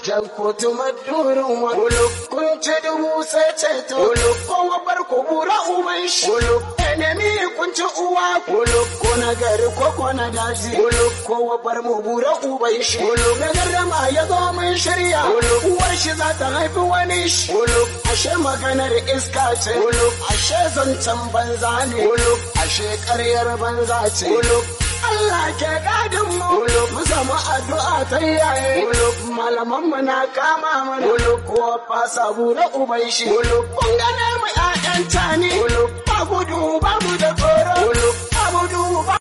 jan kotu madurin wa uluk kun ci dubu sai ceto uluk kowa bar ku bura uban shi uluk enemi kun ci uwa uluk ko na gari ko ko na daji uluk kowa bar mu bura uban shi uluk na garrama ya zo mun shirya uluk uwar shi za ta haifi wani shi uluk ashe maganar iska ce uluk ashe zancen banza ne uluk ashe ƙaryar banza ce uluk Allah ke gadin mu uluk mu samu addu'a ta yaye uluk malaman mu na kama mana uluk ko fasa bura uban shi uluk kun gane mu ƴaƴan tani uluk ba gudu ba mu da tsoro uluk ba gudu ba